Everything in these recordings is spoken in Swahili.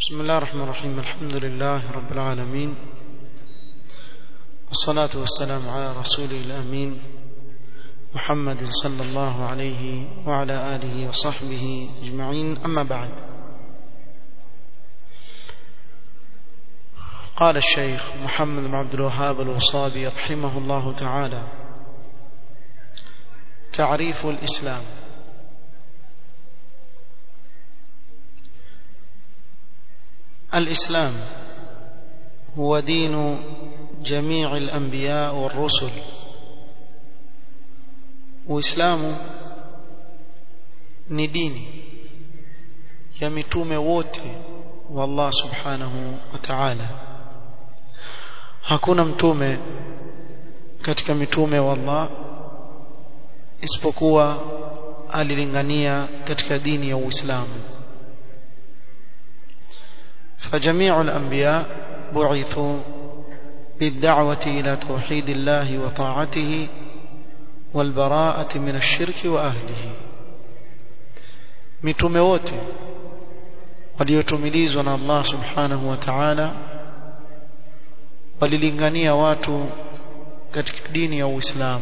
بسم الله الرحمن الرحيم الحمد لله رب العالمين والصلاة والسلام على رسوله الأمين محمد صلى الله عليه وعلى آله وصحبه أجمعين أما بعد قال الشيخ محمد بن عبد الوهاب الوصابي رحمه الله تعالى تعريف الإسلام الإسلام هو دين جميع الأنبياء والرسل Uislamu ni dini ya mitume wote wa Allah Subhanahu wa Ta'ala. Hakuna mtume katika mitume wa Allah isipokuwa alilingania katika dini ya Uislamu. فجميع الأنبياء بعثوا بالدعوة إلى توحيد الله وطاعته والبراءة من الشرك وأهله mitume wote waliotumilizwa na Allah subhanahu wa ta'ala walilingania watu katika dini ya Uislamu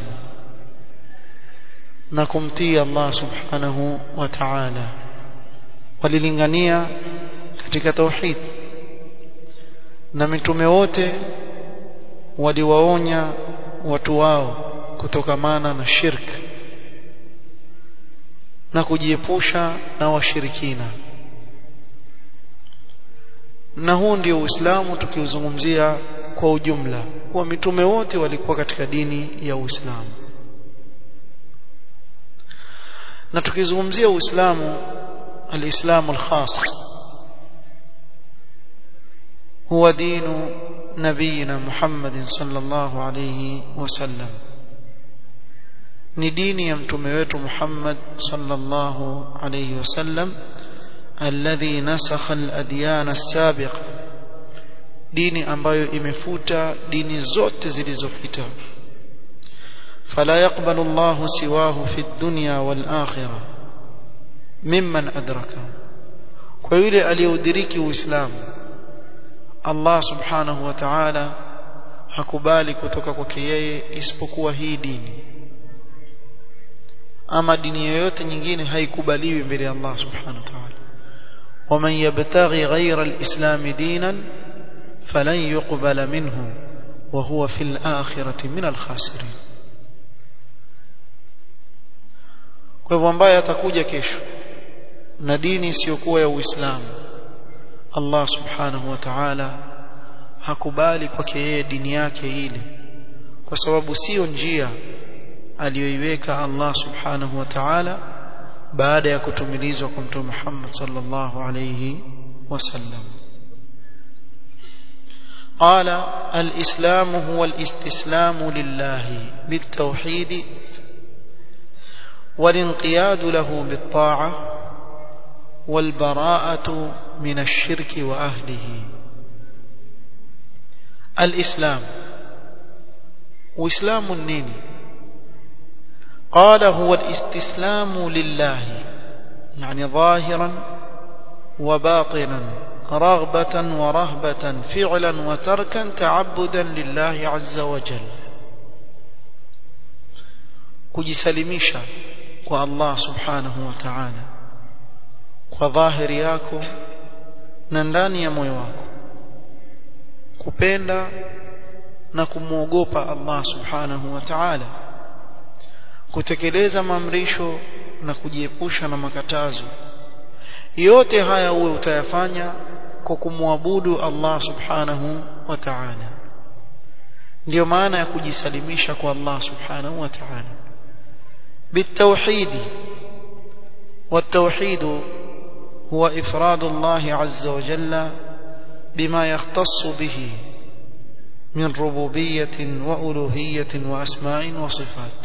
na kumtii Allah subhanahu wa ta'ala walilingania katika tauhid na mitume wote waliwaonya watu wao kutokamana na shirk na kujiepusha na washirikina na huu ndio Uislamu tukiuzungumzia kwa ujumla kuwa mitume wote walikuwa katika dini ya Uislamu na tukizungumzia Uislamu alislamu alkhas هو دين نبينا محمد صلى الله عليه وسلم ni dini ya mtume wetu Muhammad sallallahu alayhi wasallam alladhi nasakha al-adyan as-sabiqa dini ambayo imefuta dini zote zilizopita fala yaqbalu Allah siwahu fi dunya wal akhirah mimman adraka kwa yule aliyeudiriki uislamu Allah subhanahu wa ta'ala hakubali kutoka kwake yeye isipokuwa hii dini ama dini yoyote nyingine haikubaliwi mbele ya Allah subhanahu wa ta'ala ومن يبتغي غير الإسلام دينا فلن يقبل منه وهو في الآخرة من الخاسرين kwa hivyo ambaye atakuja kesho na dini isiyokuwa ya Uislamu Allah subhanahu wa ta'ala hakubali kwake yeye dini yake ile kwa sababu sio njia aliyoiweka Allah subhanahu wa ta'ala baada ya kutumilizwa kwa mtume Muhammad sallallahu alayhi wasallam قال الإسلام هو الاستسلام لله بالتوحيد والانقياد له بالطاعة والبراءة من الشرك وأهله الإسلام وإسلام النين قال هو الاستسلام لله يعني ظاهرا وباطنا رغبة ورهبة فعلا وتركا تعبدا لله عز وجل kujisalimisha kwa Allah subhanahu wa ta'ala kwa dhahiri yako na ndani ya moyo wako kupenda na kumwogopa Allah subhanahu wa ta'ala kutekeleza maamrisho na kujiepusha na makatazo yote haya uwe utayafanya kwa kumwabudu Allah subhanahu wa ta'ala ndio maana ya kujisalimisha kwa Allah subhanahu wa ta'ala بالتوحيد والتوحيد هو إفراد الله عز وجل بما يختص به من ربوبية وألوهية وأسماء وصفات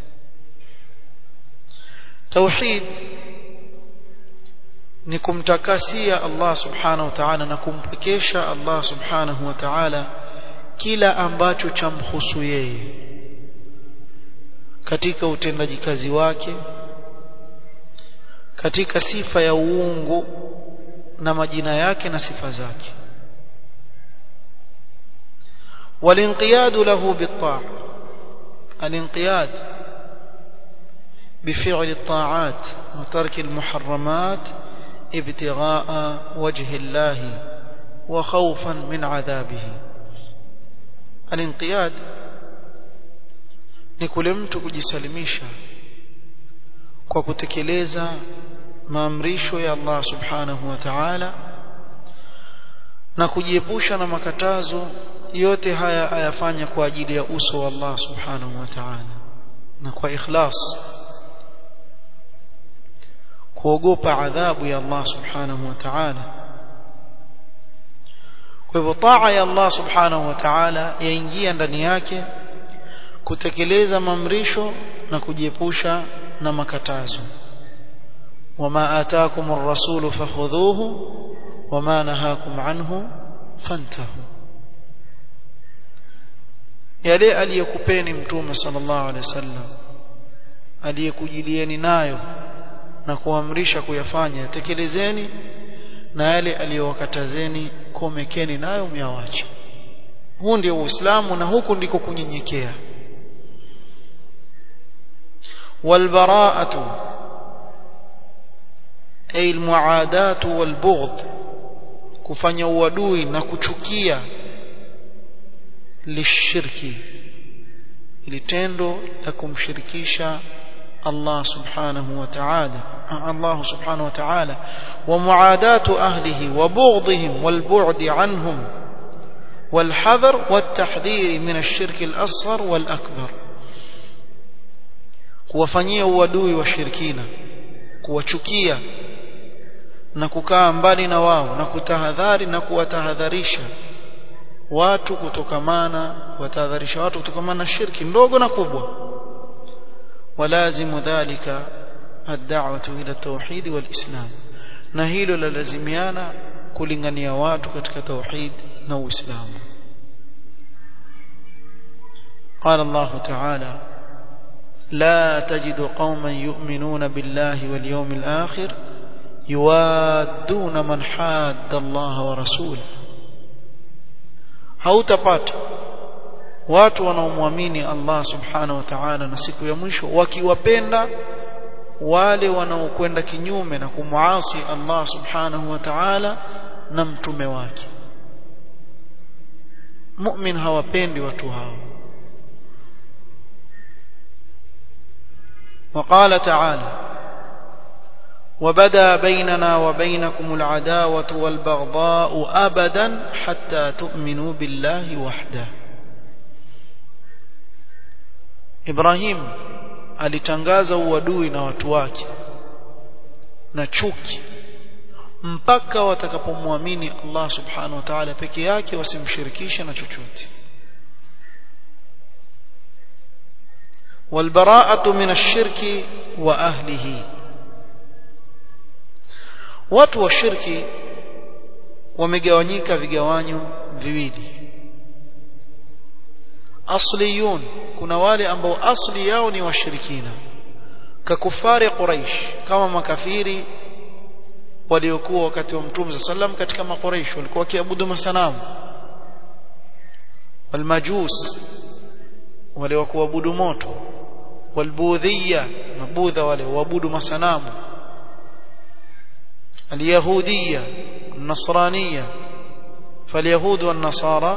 توحيد ni kumtakasia Allah subhanahu wa ta'ala na kumpekesha Allah subhanahu wa ta'ala kila ambacho chamhusu yeye katika utendaji kazi wake katika sifa ya uungu na majina yake na sifa zake والانقياد له بالطاعة الانقياد بفعل الطاعات وترك المحرمات ابتغاء وجه الله وخوفا من عذابه الانقياد ni kule mtu kujisalimisha kwa kutekeleza maamrisho ya Allah subhanahu wa ta'ala na kujiepusha na makatazo yote haya ayafanya kwa ajili ya uso wa Allah subhanahu wa ta'ala na kwa ikhlas kuogopa adhabu ya Allah subhanahu wa ta'ala kwa hivyo taa ya Allah subhanahu wa ta'ala yaingia ndani yake kutekeleza mamrisho na kujiepusha na makatazo wama ataakum ar-rasulu fakhudhuhu wama nahakum anhu fantahu yale aliyokupeni mtume sallallahu alaihi wasallam aliyekujilieni nayo na kuamrisha kuyafanya tekelezeni na yale aliyowakatazeni komekeni nayo myawache huu ndio uislamu na huku ndiko kunyenyekea والبراءة أي المعاداة والبغض kufanya uadui na kuchukia lishirki ili tendo la kumshirikisha Allah subhanahu wa ta'ala Allah subhanahu wa ta'ala wa muadatu ahlihi wa bughdihim wal bu'd anhum wal hadar wat tahdhir min ash-shirk al-asghar wal akbar kuwafanyia uadui wa shirikina kuwachukia na kukaa mbali na wao na kutahadhari na kuwatahadharisha watu kutokamana watahadharisha watu kutokamana na shirki ndogo na kubwa walazimu dhalika ad-da'watu ila tauhid wal islam na hilo lalazimiana kulingania watu katika tauhid na uislamu قال الله تعالى لا تجد قوما يؤمنون بالله واليوم الآخر يوادون من حاد الله ورسوله hautapata watu wanaomwamini Allah subhanahu wa ta'ala na siku ya mwisho wakiwapenda wale wanaokwenda kinyume na kumuasi Allah subhanahu wa ta'ala na mtume wake mu'min hawapendi watu hao وقال تعالى وبدا بيننا وبينكم العداوة والبغضاء أبدا حتى تؤمنوا بالله وحده إبراهيم alitangaza uadui na watu wake na chuki mpaka watakapomwamini Allah subhanahu wa ta'ala peke yake wasimshirikishe na chochote والبراءة من الشرك وأهله watu wa shirki wamegawanyika vigawanyo viwili asliyun kuna wale ambao asli yao ni washirikina kakufari quraish kama makafiri waliokuwa wakati wa mtume sallam katika makuraish walikuwa wakiabudu masanamu walmajus wale wa kuabudu moto walbudhia mabudha wale waabudu masanamu اليهودية النصرانية فاليهود والنصارى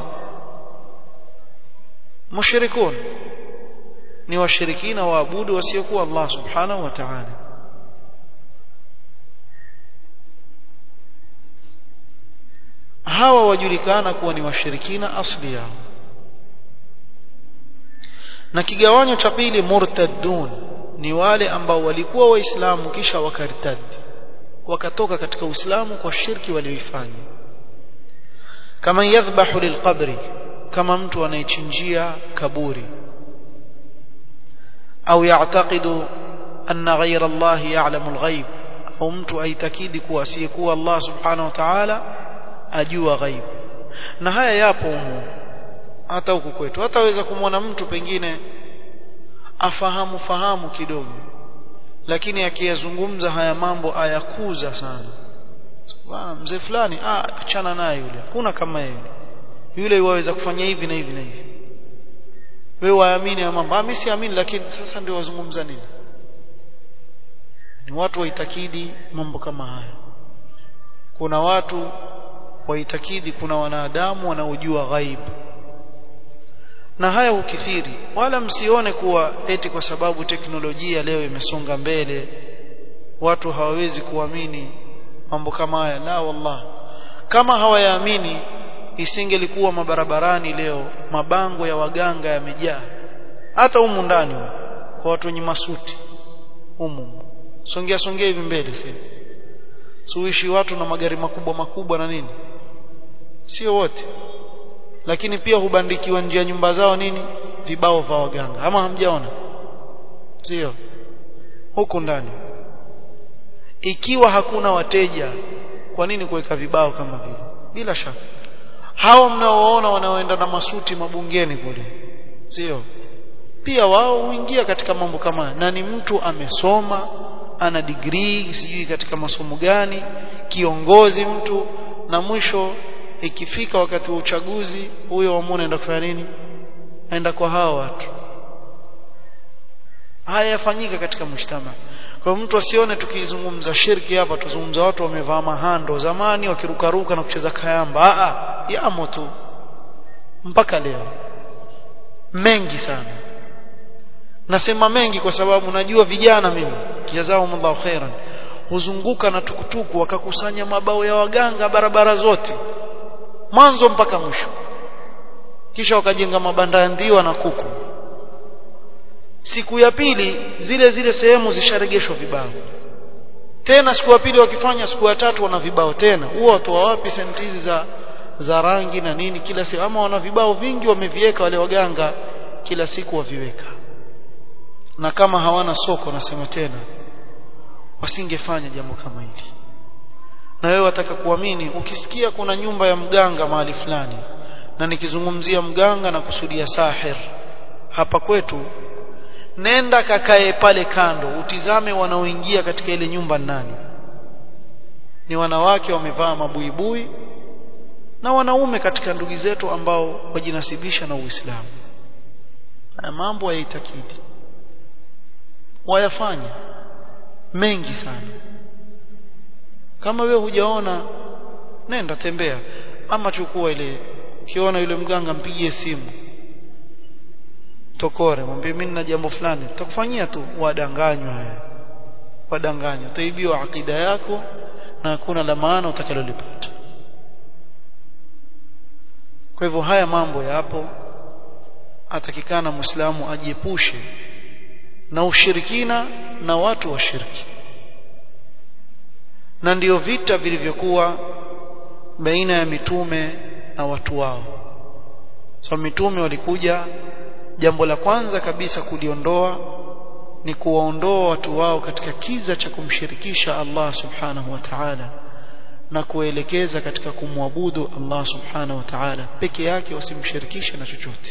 مشركون ni washirikina waabudu wasiokuwa Allah subhanahu wa ta'ala hawa wajulikana kuwa ni washirikina asli yao na kigawanyo cha pili murtaddun ni wale ambao walikuwa waislamu kisha wakartadi wakatoka katika uislamu kwa shirki walioifanya kama yadhbahu lilqabri kama mtu anayechinjia kaburi au ya'taqidu anna ghayra Allah ya'lamu al-ghaib au mtu aitakidi kuwa asiyekuwa Allah subhanahu wa ta'ala ajua ghaib na haya yapo humu hata huku kwetu hataweza kumwona mtu pengine afahamu fahamu kidogo lakini akiyazungumza haya mambo ayakuza sana bwana mzee fulani ah achana naye yule hakuna kama yeye yule waweza kufanya hivi na hivi na hivi wewe waamini ya mambo mimi siamini lakini sasa ndio wazungumza nini ni watu waitakidi mambo kama haya kuna watu waitakidi kuna wanadamu wanaojua ghaibu na haya ukithiri wala msione kuwa eti kwa sababu teknolojia leo imesonga mbele watu hawawezi kuamini mambo kama haya la wallah kama hawayaamini isingelikuwa mabarabarani leo mabango ya waganga yamejaa hata humu ndani kwa watu wenye masuti humu songea songea hivi mbele sasa suishi watu na magari makubwa makubwa na nini sio wote lakini pia hubandikiwa nje ya nyumba zao nini vibao vya waganga ama hamjaona sio huku ndani ikiwa hakuna wateja kwa nini kuweka vibao kama vile bila shaka hao mnaoona wanaoenda na masuti mabungeni kule sio pia wao huingia katika mambo kama na ni mtu amesoma ana degree sijui katika masomo gani kiongozi mtu na mwisho ikifika wakati wa uchaguzi huyo wamwona aenda kufanya nini aenda kwa hao watu haya yafanyika katika mshtama kwa mtu asione tukizungumza shirki hapa tuzungumza watu wamevaa mahando zamani wakirukaruka na kucheza kayamba a yamo tu mpaka leo mengi sana nasema mengi kwa sababu najua vijana mimi jazakumullahu khairan huzunguka na tukutuku wakakusanya mabao ya waganga barabara zote mwanzo mpaka mwisho kisha wakajenga mabanda ya ndiwa na kuku siku ya pili zile zile sehemu zisharegeshwa vibao tena siku ya pili wakifanya siku ya tatu wana vibao tena huwa watoa wapi senti hizi za za rangi na nini kila siku ama wana vibao vingi wameviweka wale waganga kila siku waviweka na kama hawana soko nasema tena wasingefanya jambo kama hili na wewe wataka kuamini ukisikia kuna nyumba ya mganga mahali fulani na nikizungumzia mganga na kusudia sahir hapa kwetu nenda kakae pale kando utizame wanaoingia katika ile nyumba nani ni wanawake wamevaa mabuibui na wanaume katika ndugu zetu ambao wajinasibisha na Uislamu na mambo yaitakidi wayafanya mengi sana kama wewe hujaona nenda tembea ama chukua ile ukiona yule mganga mpigie simu tokore mwambie mimi nina jambo fulani tutakufanyia tu wadanganywa wewe wadanganywa utaibiwa akida yako na hakuna la maana utakalolipata kwa hivyo haya mambo yapo atakikana muislamu ajiepushe na ushirikina na watu wa shirki na ndiyo vita vilivyokuwa baina ya mitume na watu wao so mitume walikuja jambo la kwanza kabisa kuliondoa ni kuwaondoa watu wao katika kiza cha kumshirikisha Allah subhanahu wa ta'ala na kuelekeza katika kumwabudu Allah subhanahu wa ta'ala peke yake wasimshirikishe na chochote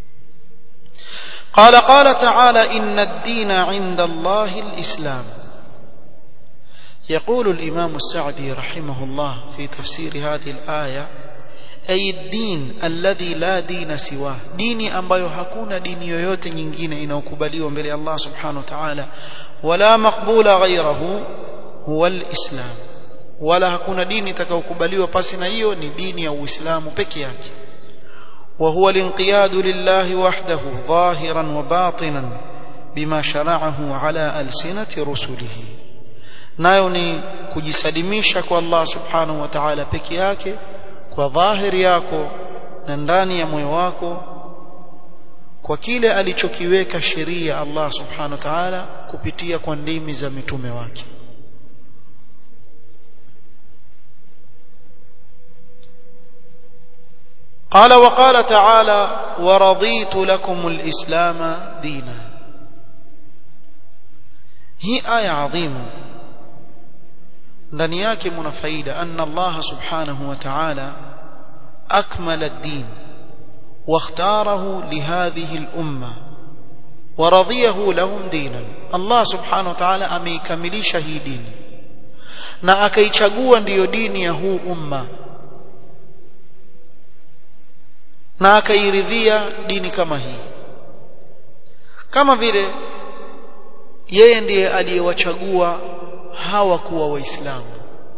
قال قال تعالى إن الدين عند الله الإسلام يقول الإمام السعدي رحمه الله في تفسير هذه الآية أي الدين الذي لا دين سواه ديني ambayo hakuna dini yoyote nyingine inayokubaliwa mbele Allah subhanahu wa ta'ala wala maqbula ghayrahu huwa alislam wala hakuna dini itakayokubaliwa pasi na hiyo ni dini ya Uislamu peke yake وهو الانقياد لله وحده ظاهرا وباطنا بما شرعه على ألسنة رسله nayo ni kujisalimisha kwa Allah subhanahu wa ta'ala peke yake kwa dhahiri yako na ndani ya moyo wako kwa kile alichokiweka sheria Allah subhanahu wa ta'ala kupitia kwa ndimi za mitume wake قال وقال تعالى ورضيت لكم الإسلام دينا هي آية عظيمة ndani yake mna faida anna Allah subhanahu wa ta'ala akmala ad-din واختاره لهذه الأمة ورضيه لهم دينا الله سبحانه وتعالى ameikamilisha hii dini na akaichagua ndiyo dini ya huu umma na akairidhia dini kama hii kama vile yeye ndiye aliyewachagua hawa kuwa waislamu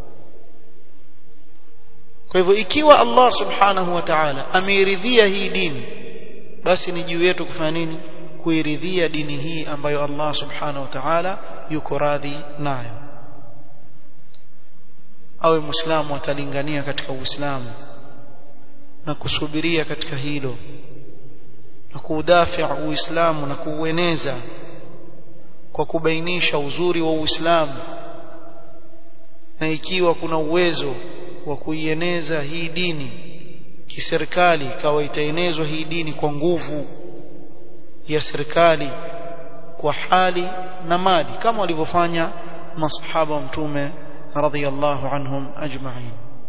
kwa hivyo ikiwa Allah subhanahu wa ta'ala ameiridhia hii dini basi ni juu yetu kufanya nini kuiridhia dini hii ambayo Allah subhanahu wa ta'ala yuko radhi nayo awe muislamu atalingania katika uislamu na kusubiria katika hilo na kuudafia uislamu na kuueneza kwa kubainisha uzuri wa uislamu na ikiwa kuna uwezo wa kuieneza hii dini kiserikali ikawa itaenezwa hii dini kwa nguvu ya serikali kwa hali na mali kama walivyofanya masahaba wa mtume radhiyallahu anhum ajma'in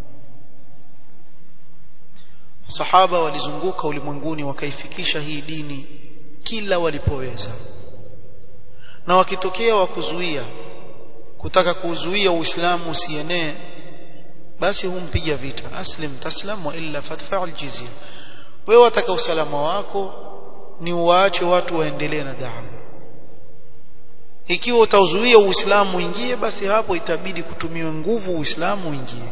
sahaba walizunguka ulimwenguni wakaifikisha hii dini kila walipoweza na wakitokea wa kuzuia kutaka kuzuia uislamu usienee basi humpiga vita aslim taslam wa illa fadfa aljizya wewe wataka usalama wako ni uwaache watu waendelee na dawa ikiwa utauzuia uislamu uingie basi hapo itabidi kutumiwa nguvu uislamu uingie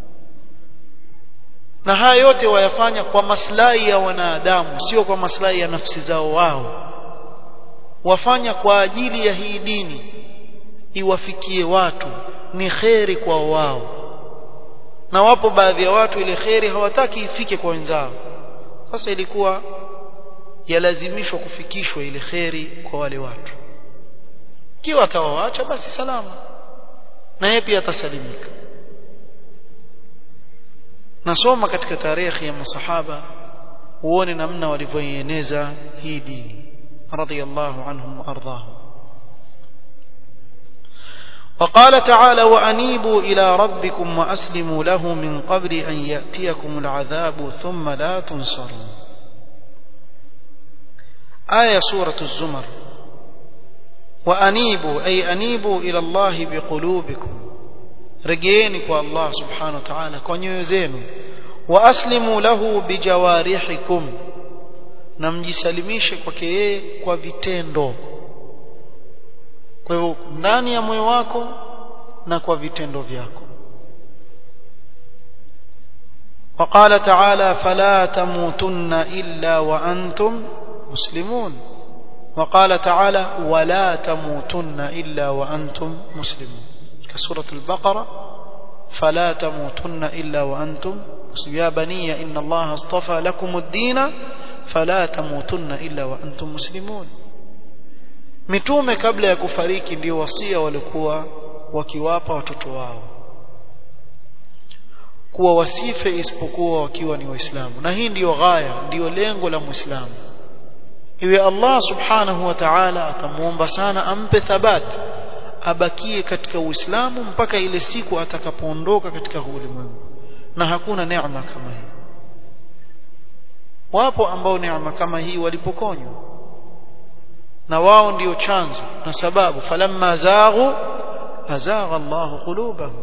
na haya yote wayafanya kwa maslahi ya wanadamu sio kwa maslahi ya nafsi zao wao wafanya kwa ajili ya hii dini iwafikie watu ni kheri kwa wao na wapo baadhi ya watu ile kheri hawataki ifike kwa wenzao sasa ilikuwa yalazimishwa kufikishwa ile kheri kwa wale watu kiwa atawaacha basi salama na yeye pia atasalimika nasoma katika tarehe ya masahaba uone namna walivyoieneza hii dini radiyallahu anhum ardhahum وقال تعالى وأنيبوا إلى ربكم وأسلموا له من قبل أن يأتيكم العذاب ثم لا تنصرون آية سورة الزمر وأنيبوا أي أنيبوا إلى الله بقلوبكم رجينك الله سبحانه وتعالى كون يزينوا وأسلموا له بجوارحكم na mjisalimishe kwake yeye kwa vitendo kwa hivyo ndani ya moyo wako na kwa vitendo vyako وقال تعالى فلا تموتن إلا وأنتم مسلمون وقال تعالى ولا تموتن إلا وأنتم مسلمون كسورة البقرة فلا تموتن إلا وأنتم مسلمون يا بني إن الله اصطفى لكم الدين فلا تموتن إلا وأنتم مسلمون mitume kabla ya kufariki ndio wasia walikuwa wakiwapa watoto wao kuwa wasife isipokuwa wakiwa ni waislamu na hii ndiyo ghaya ndiyo lengo la muislamu iwe Allah subhanahu wa ta'ala atamuomba sana ampe thabat abakie katika uislamu mpaka ile siku atakapoondoka katika ulimwengu na hakuna neema kama hii wapo ambao neema kama hii walipokonywa na wao ndio chanzo na sababu falamma zaghu azagha Allahu qulubahum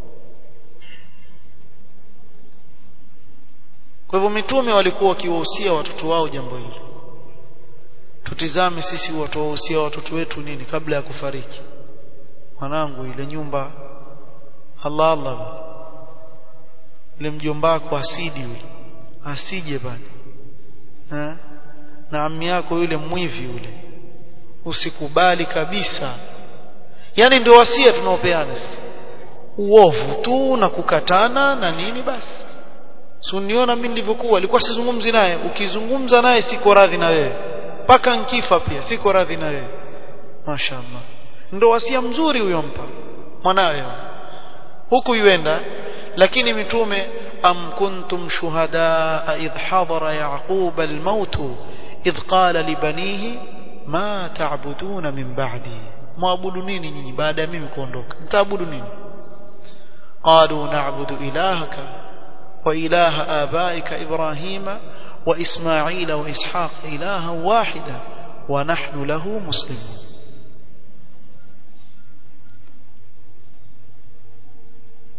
kwa hivyo mitume walikuwa wakiwahusia watoto wao jambo hili tutizame sisi watuwahusia watoto wetu nini kabla ya kufariki mwanangu ile nyumba Allah Allah ile mjombako asidi yule asije bana na ammi yako yule mwivi yule usikubali kabisa yani ndio wasia tunaopeana uovu tu na kukatana na nini basi si uniona mimi nilivyokuwa alikuwa sizungumzi naye ukizungumza naye siko radhi na wewe mpaka nkifa pia siko radhi na wewe mashaallah ndio wasia mzuri huyo mpa mwanawe huku yuenda lakini mitume am kuntum shuhadaa idh hadara yaqub almaut idh qala libanihi ma ta'buduna min ba'di muabudu nini nyinyi baada ya mimi kuondoka mtaabudu nini qalu na'budu ilahaka wa ilaha abaika ibrahima wa isma'ila wa ishaq ilaha wahida wa nahnu lahu muslimun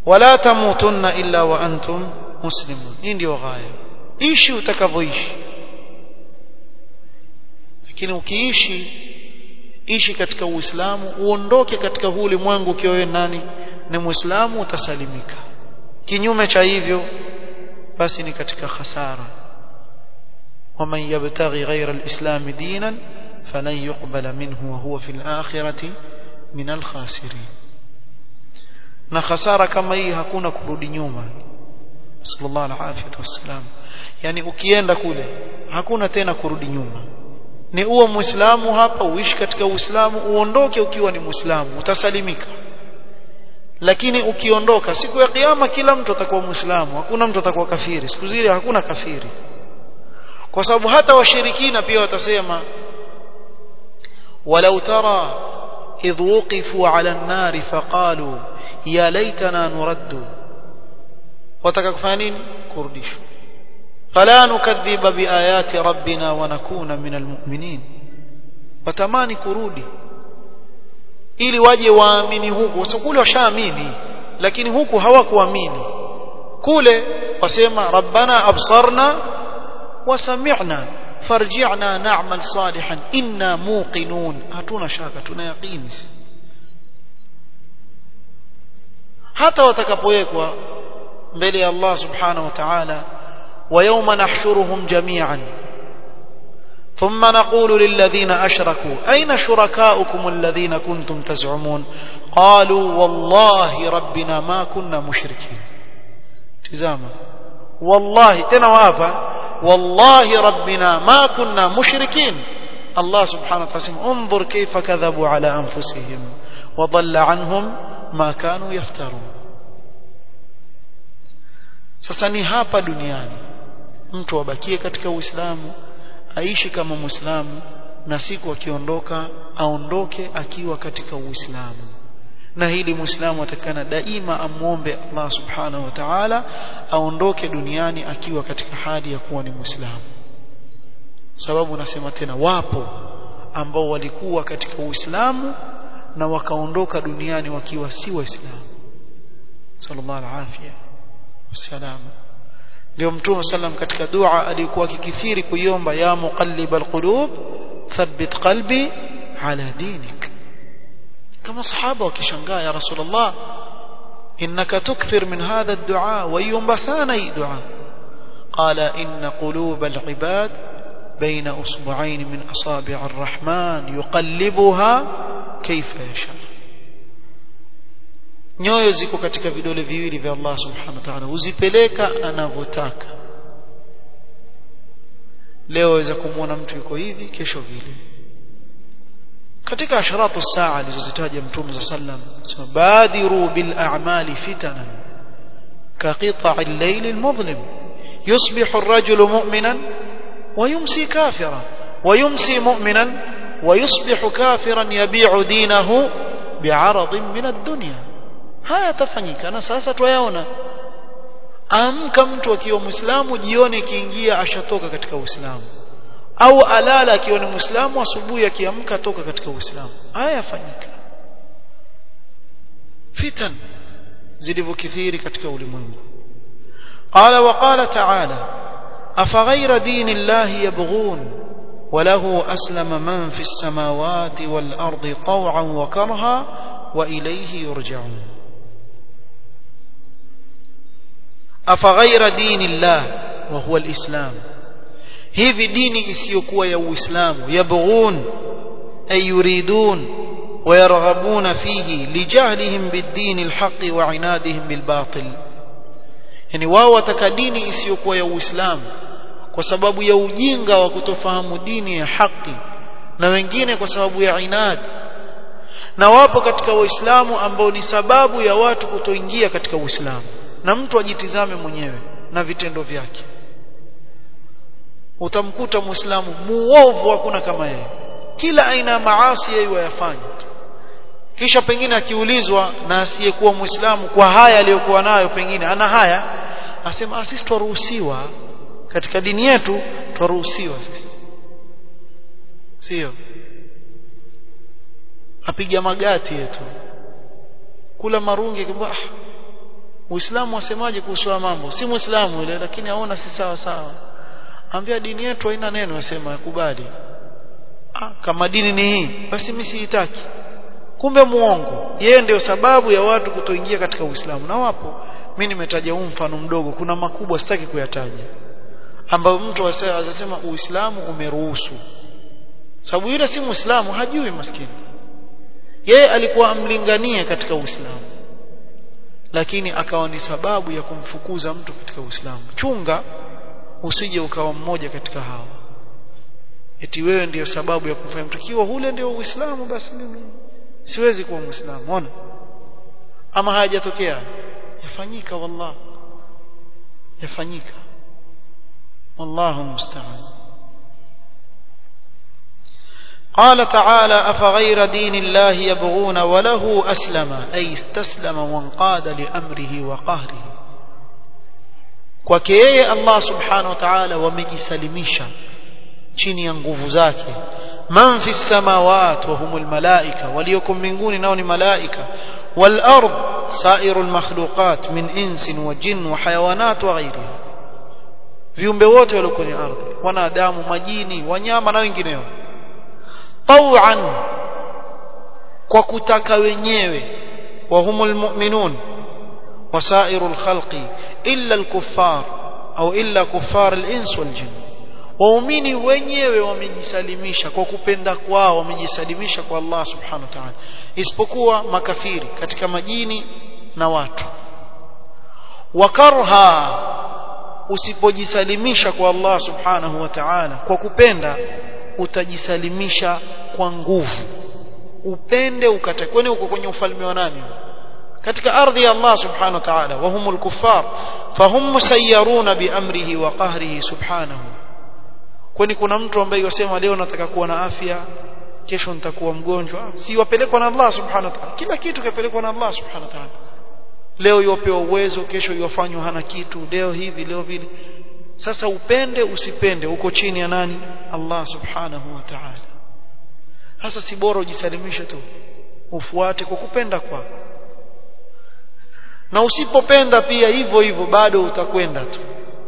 wala tamutunna illa wa antum muslimun hii ndio ghaya ishi utakavyoishi lakini ukiishi ishi katika uislamu uondoke katika huu ulimwengu ukiwa wewe nani ni muislamu utasalimika kinyume cha hivyo basi ni katika khasara ومن يبتغي غير الإسلام دينا فلن يقبل منه وهو في الآخرة من الخاسرين na khasara kama hii hakuna kurudi nyuma sallallahu alaihi wasallam yani ukienda kule hakuna tena kurudi nyuma ni uwe muislamu hapa uishi katika uislamu uondoke ukiwa ni muislamu utasalimika lakini ukiondoka siku ya kiyama kila mtu atakuwa muislamu hakuna mtu atakuwa kafiri siku zile hakuna kafiri kwa sababu hata washirikina pia watasema walau tara idh wuqifu ala an-nar faqalu ya laitana nuraddu wataka kufanya nini kurudishwa fala nukadhiba biayati rabbina wa nakuna min almu'minin watamani kurudi ili waje waamini huku kwa kule washaamini lakini huku hawakuamini kule wasema rabbana absarna wa sami'na farji'na na'mal salihan inna muqinun hatuna shaka tuna yaqini hata watakapowekwa mbele ya Allah subhanahu wa ta'ala ويوم نحشرهم جميعا ثم نقول للذين أشركوا أين شركاؤكم الذين كنتم تزعمون قالوا والله ربنا ما كنا مشركين تزاما والله تنوافا والله ربنا ما كنا مشركين الله سبحانه وتعالى انظر كيف كذبوا على أنفسهم وضل عنهم ما كانوا يفترون sasa ni hapa duniani mtu abakie katika uislamu aishi kama muislamu na siku akiondoka aondoke akiwa katika uislamu na hili muislamu atakana daima amwombe Allah subhanahu wa ta'ala aondoke duniani akiwa katika hali ya kuwa ni muislamu sababu nasema tena wapo ambao walikuwa katika uislamu na wakaondoka duniani wakiwa si waislamu sallallahu alaihi wasallam ndio mtume sallam katika dua alikuwa akikithiri kuiomba ya muqallibal qulub thabbit qalbi ala dinik kama sahaba wakishangaa ya rasulullah innaka tukthir min hadha ad-du'a wa yomba sana hii dua qala inna qulubal ibad بين أصبعين من أصابع الرحمن يقلبها كيف يشاء nyoyo ziko katika vidole viwili vya Allah subhanahu wa ta'ala uzipeleka anavyotaka leo waweza kumwona mtu yuko hivi kesho vile katika asharatu saa alizozitaja mtume za sallam sema badiru bil a'mali fitanan ka qita'i al-layl al-mudlim yusbihu ar-rajulu mu'minan wa yumsi kafira wa yumsi mu'minan wa yusbihu kafiran yabi'u dinahu bi'aradin min ad-dunya haya yatafanyika na sasa twayaona amka mtu akiwa muislamu jioni ikiingia ashatoka katika uislamu au alala akiwa ni muislamu asubuhi akiamka toka katika uislamu haya yafanyika fitan zilivyokithiri katika ulimwengu qala wa qala ta'ala afaghayra dinillahi yabghun وله أسلم من في السماوات والأرض طوعا وكرها وإليه يرجعون أفغير دين الله وهو الإسلام hivi dini isiyokuwa ya uislamu yabghun ay yuridun wayarghabuna fihi lijahlihim bid-din al-haqq wa inadihim bil-batil yani wao wataka dini isiyokuwa ya uislamu kwa sababu ya ujinga wa kutofahamu dini ya haki na wengine kwa sababu ya inad na wapo katika waislamu ambao ni sababu ya watu kutoingia katika uislamu na mtu ajitizame mwenyewe na vitendo vyake utamkuta muislamu muovu hakuna kama yeye kila aina ya maasi yeye yafanya kisha pengine akiulizwa na asiyekuwa muislamu kwa haya aliyokuwa nayo pengine ana haya asema sisi twaruhusiwa katika dini yetu twaruhusiwa sisi sio apiga magati yetu kula marungi akimwambia ah Uislamu wasemaje kuhusu mambo si muislamu ile lakini aona si sawa sawa ambia dini yetu haina neno yasema yakubali ah, kama dini ni hii basi mimi siitaki kumbe muongo yeye ndio sababu ya watu kutoingia katika Uislamu na wapo mimi nimetaja huu mfano mdogo kuna makubwa sitaki kuyataja ambayo mtu asema Uislamu umeruhusu sababu yule si muislamu hajui maskini yeye alikuwa amlinganie katika Uislamu lakini akawa ni sababu ya kumfukuza mtu katika Uislamu chunga usije ukawa mmoja katika hawa eti wewe ndiyo sababu ya kumfanya mtu kiwa hule ndio Uislamu basi mimi siwezi kuwa muislamu ona ama hayajatokea yafanyika wallah yafanyika wallahu musta'an قال تعالى أفغير دين الله يبغون وله أسلم أي استسلم وانقاد لأمره وقهره kwake yeye Allah subhanahu wa ta'ala wamejisalimisha chini ya nguvu zake man fi samawat wa humul malaika waliokum mbinguni nao ni malaika wal ard sairu al makhluqat min insin wa jin wa hayawanat wa ghairiha viumbe wote walioko kwenye ardhi wanadamu majini wanyama na wengineo tawan kwa kutaka wenyewe wa humul mu'minun وسائر الخلق إلا الكفار أو إلا كفار الإنس والجن waumini wenyewe wamejisalimisha kwa kupenda kwao wamejisalimisha kwa Allah subhanahu wa ta'ala isipokuwa makafiri katika majini na watu wakarha usipojisalimisha kwa Allah subhanahu wa ta'ala kwa kupenda utajisalimisha kwa nguvu upende ukatae kwani uko kwenye ufalme wa nani katika ardhi ya Allah subhanahu wa ta'ala wa humul kuffar fahum musayyaruna bi amrihi wa qahrihi subhanahu kwani kuna mtu ambaye yosema leo nataka kuwa na afya kesho nitakuwa mgonjwa si wapelekwa na Allah subhanahu wa ta'ala kila kitu kapelekwa na Allah subhanahu wa ta'ala leo yopewa uwezo kesho yofanywa hana kitu leo hivi leo vile sasa upende usipende uko chini ya nani Allah subhanahu wa ta'ala sasa si bora ujisalimishe tu ufuate kwa kupenda kwako na usipopenda pia hivyo hivyo bado utakwenda tu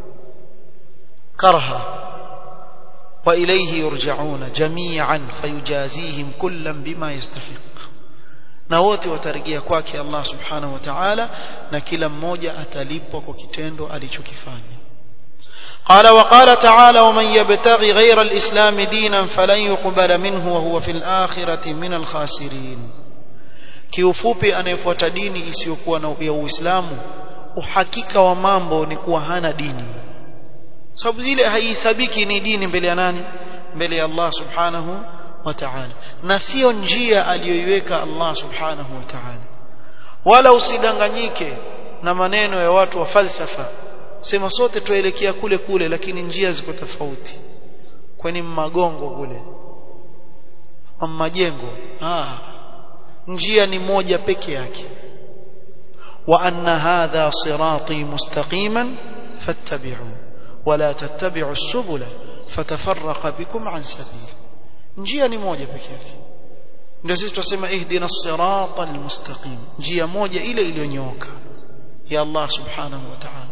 karha wa ilayhi yurja'una jami'an fayujazihim kullam bima yastahiq na wote watarejea kwake Allah subhanahu wa ta'ala na kila mmoja atalipwa kwa kitendo alichokifanya قال وقال تعالى ومن يبتغي غير الإسلام دينا فلن يقبل منه وهو في الآخرة من الخاسرين kiufupi anayefuata dini isiyokuwa na ya Uislamu uhakika wa mambo ni kuwa hana dini sababu zile haihesabiki ni dini mbele ya nani mbele ya Allah subhanahu wa ta'ala na sio njia aliyoiweka Allah subhanahu wa ta'ala wala usidanganyike na maneno ya watu wa falsafa sema sote tuelekea kule kule lakini njia ziko tofauti kwani magongo kule majengo ah njia ni moja peke yake wa anna hadha sirati mustaqiman fattabi'u wala tattabi'u as-subula fatafarraqa bikum an sabil njia ni moja peke yake ndio sisi tunasema ihdina as-sirata al-mustaqim njia moja ile iliyonyooka ya Allah subhanahu wa ta'ala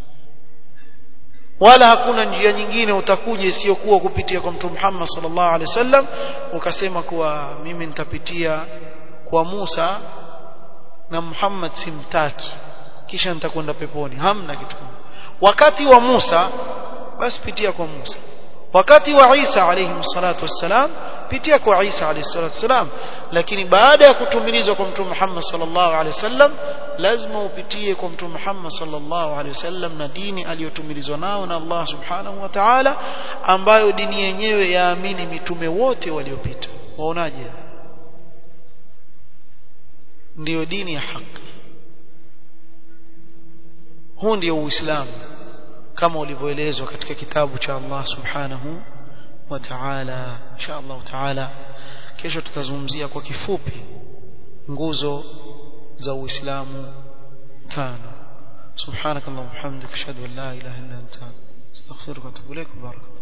wala hakuna njia nyingine utakuja isiyokuwa kupitia kwa mtume Muhammad sallallahu alaihi wasallam ukasema kuwa mimi nitapitia kwa Musa na Muhammad simtaki kisha nitakwenda peponi hamna kitu wakati wa Musa basi pitia kwa Musa wakati wa Isa alayhi salatu wassalam pitia kwa Isa alayhi salatu wassalam lakini baada ya kutumilizwa kwa mtume Muhammad sallallahu alaihi wasallam lazima upitie kwa mtume Muhammad sallallahu alaihi wasallam na dini aliyotumilizwa nao na Allah subhanahu wa ta'ala ambayo dini yenyewe yaamini mitume wote waliopita waonaje ndiyo dini ya haki huu ndio uislamu kama ulivyoelezwa katika kitabu cha Allah subhanahu wa ta'ala insha Allah ta'ala kesho tutazungumzia kwa kifupi nguzo za uislamu tano subhanakallahumma hamdika ashhadu an la ilaha illa anta astaghfiruka wa atubu ilaik barakallahu